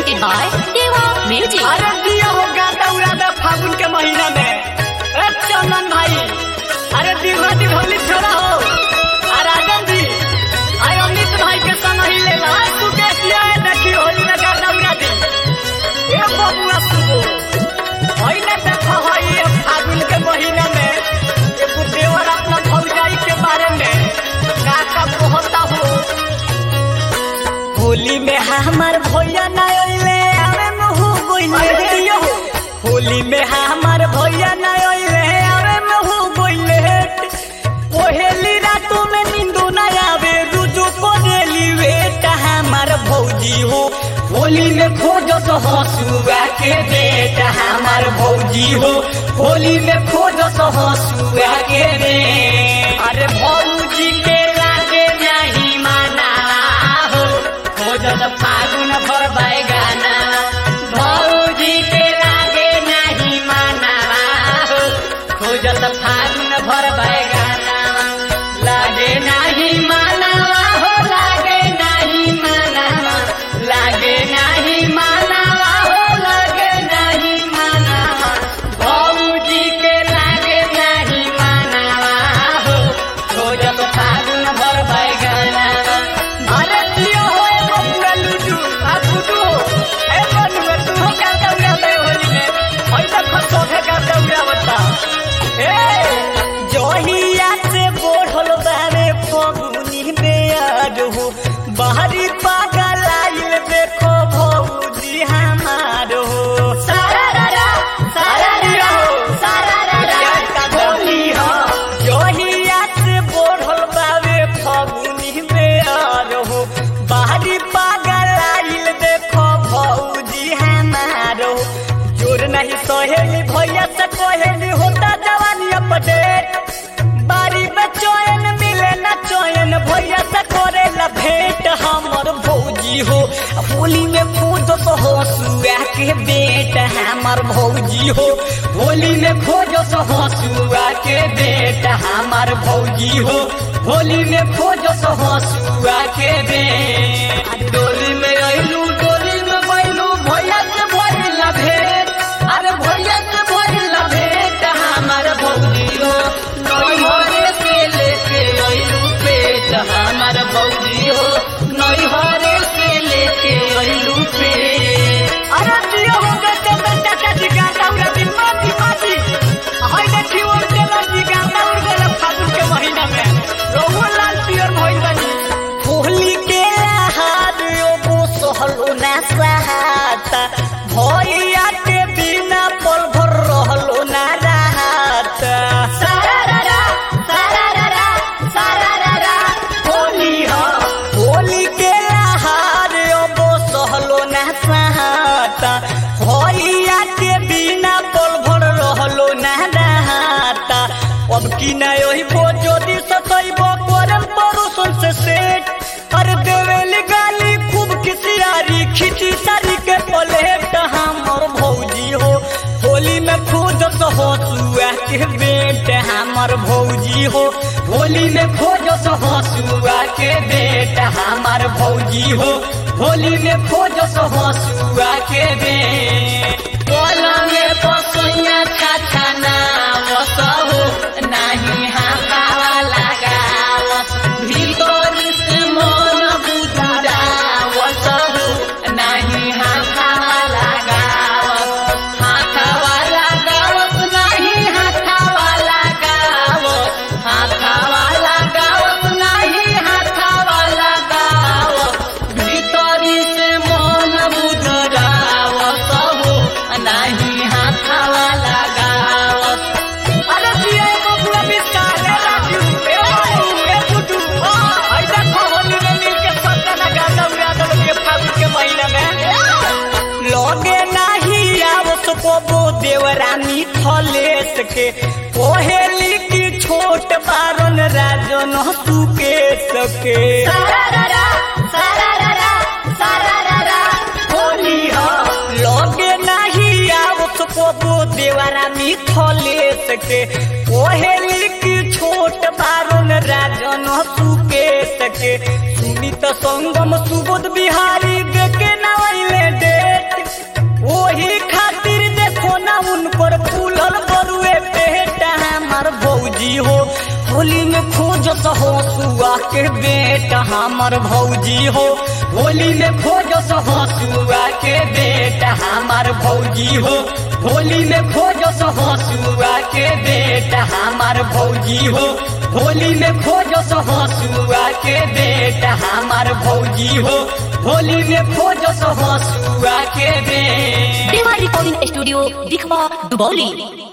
presented by Deva Music. अरे दिया हो गाता उड़ाता फागुन के महीना में ए चंदन भाई अरे दीवा दिघौली छोड़ा हो अरे आगम जी अरे अमित भाई के संग ही ले ला तू कैसी है देखी होली में गाता उड़ाती ए बबुआ सुबो होई ना देखो होई ये फागुन के महीना में एगो देवर अपना भौजाई के बारे में का का कहता हो होली में हमार भैया ना अइले आवे मुहु गोइले होली में हमार भैया ना अइले आवे मुहु गोइले ओहेली रातों में नींदो ना आवे रुजु कोनेली वेट हमार भौजी हो होली में खोजो तो हंसुआ के बेट हमार भौजी हो होली में खोजो तो हंसुआ के बेट अरे भौजी के लागे नहीं माना हो खोजत फागुन भर बैगाना भौजी के लागे नहीं माना हो खोजत फागुन भर बैगाना लागे नहीं माना हो लागे नहीं माना लागे नहीं माना हो लागे नहीं माना भौजी के लागे नहीं माना हो खोजत फागुन भर बैगाना अरे दियो हो ए बबुआ लुडू आ गुडू ए बनुआ तू हो का दौड़ा दे होली में होई त खसो के का दौड़ा बता ए जोहिया से बोढ़ल बारे फगुनी बेयार हो बाहरी पागल आइल देखो भौजी हमार हो सारा रा सारा रा सारा रा का होली हो जोहिया से बोढ़ल बारे फगुनी बेयार हो बाहरी पागल आइल देखो भौजी हमार हो जोर नहीं सहेली भैया से कोहेली होता जवानी अपडेट बारी में चोयन मिले न चोयन भैया से करे ला भेंट हमर भौजी हो होली में खोज तो हो सुआ के बेट हमर भौजी हो होली में खोज तो हो सुआ के बेट हमर भौजी हो होली में खोज तो हो सुआ के बेट डोली में अइलू डोली में बैलू भैया से भइला भेंट अरे भैया से भइला भेंट हमर भौजी हो नई हरे से लेके अइलू पेट हमर भौजी हो नई हरे से लेके अइलू पेट अरे दियो हो गए तो बेटा का जिगाता उड़ा दिन माती माती हाय देखी वो चला जिगाता उड़ गए फागुन के महीना में रोहु लाल पियर भइल बनी होली के हार ओ सहलो ना सहाता भैया के बिना पल भर रहलो ना रहत सारा रा रा सारा रा रा सारा रा रा होली हो होली के हार ओ सहलो ना सहाता भैया के बिना पल भर रहलो ना रहता अब की ना ओही बोजोदी सतैबो करम परोसन से सेट अरे देवेली गाली खूब किसियारी खिची सारी के पलेट हमर भौजी हो होली में खोज तो हो सुआ के बेट हमर भौजी हो होली में खोज तो हो सुआ के बेट हमर भौजी हो होली में खोज तो हो सुआ के बेट बोला में पसैया छाछा ना वसहो नाही हाकावा लगावस भीतर से मन बुझा वसहो नाही हाकावा लगावस हाकावा लगावस नाही हाकावा लगावस हाकावा लगावस नाही हाकावा लगावस भीतर से मन बुझा वसहो नाही हाकावा लगावस अरे दिया को पूरा विस्तार है राजू ए बाबू ए गुड्डू हां ऐसा होली में मिल के सबका ना गाता उड़ा दो के फागुन के महीना में लगे नहीं आवत को देवरानी थलेस के कोहेली की छोट बारन राजन सुके सके सारा रा रा सारा रा रा सारा रा रा होली हो लगे नहीं आवत को देवरा मिथले सके कोहेली की छोट बारन राजन सुके सके सुमित संगम सुबोध बिहारी देखे नवैले डेट हसुआ के बेटा हमर भौजी हो होली में खोजस हसुआ के बेटा हमर भौजी हो होली में खोजस हसुआ के बेटा हमर भौजी हो होली में खोजस हसुआ के बेटा हमर भौजी हो होली में खोजस हसुआ के बेटा देवा रिकॉर्डिंग स्टूडियो दिखवा दुबौली